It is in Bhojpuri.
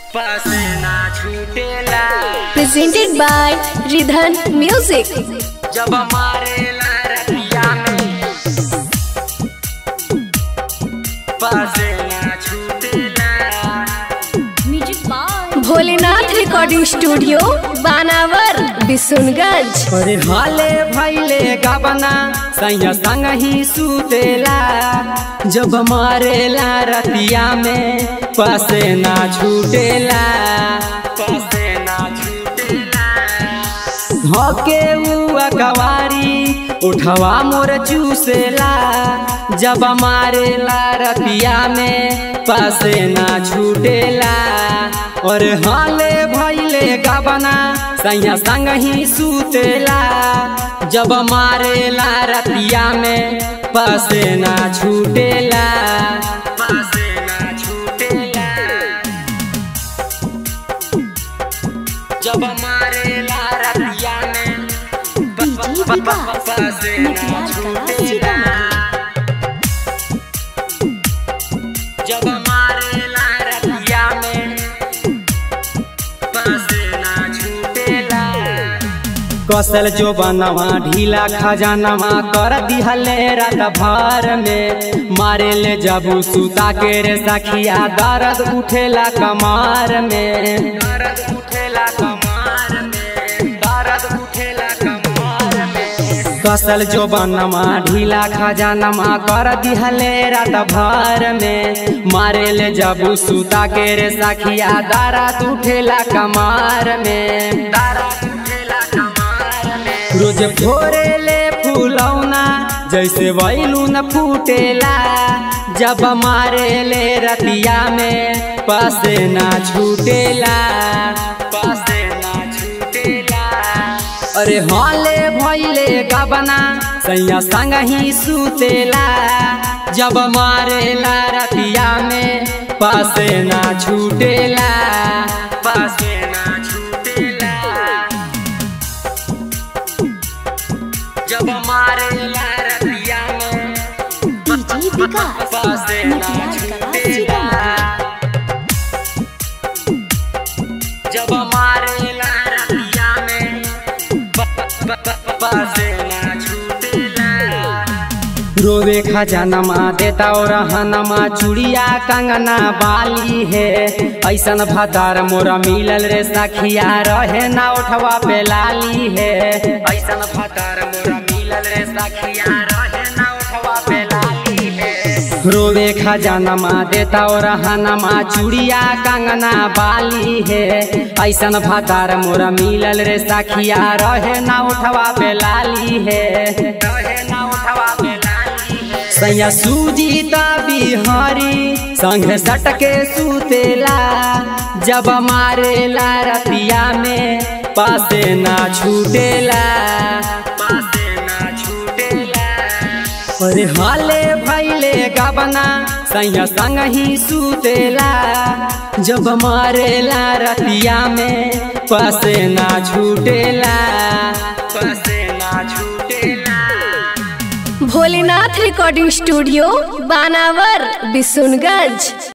पसीना छूटेला presented by Ridhan Music. जब मारेला रतिया में पसीना छूटेला भोलेनाथ रिकॉर्डिंग स्टूडियो बानावर बिशुनगंज अरे हाले भैले गबना सैया संग ही सुतेला जब मारेला रतिया में पसेना छूटेला पसेना छूटेला धोके हुआ कवारी उठवा मोर चूसेला जब मारेला रतिया में पसेना छूटेला और हाले भैले गबना सैया संग ही सुतेला जब मारेला रतिया में पसेना छूटेला पसेना छूटेला जब मारेला रतिया में पसेना छूटेला जब मारेला रतिया में पसेना छूटेला कसल जो बनवा ढीला खजानवा कर दिहले रात भर में मारे ले जबू सुता के रे सखिया दर्द उठेला कमार में दर्द उठेला कमार में दर्द उठेला कमार में कसल जो बनवा ढीला खजानवा कर दिहले रात भर में मारे ले जबू सुता के रे सखिया दर्द उठेला कमार में दर्द उठेला कमार में रोज भोरे ले फूलौना जैसे वैलून फूटेला जब मारे ले रतिया में पसेना छूटेला पसेना छूटेला अरे हाले भैले गबना सैया संग ही सुतेला जब मारेला रतिया में पसेना छूटेला पसेना छूटेला जब मारेला रतिया में पसेना छूटेला जब मारेला रतिया में पसेना छूटेला रोवे खजानमा देता और हनमा चूड़िया कंगना बाली है ऐसन भदार मोरा मिलल रे सखिया रहे ना उठवा पे लाली है ऐसन भदार मोरा मिलल रे सखिया रहे ना उठवा पे लाली है रोवे खजानमा देता और हनमा चूड़िया कंगना बाली है ऐसन भदार मोरा मिलल रे सखिया रहे ना उठवा पे लाली है रहे ना उठवा पे लाली है सैया सूजीता बिहारी संग सटके सुतेला जब मारेला रतिया में पासे ना छूटेला पासे ना छूटेला अरे हाले भैले गबना सैया संग ही सुतेला जब मारेला रतिया में पसेना छूटेला पसेना छूटेला भोलेनाथ रिकॉर्डिंग स्टूडियो बानावर बिशुनगंज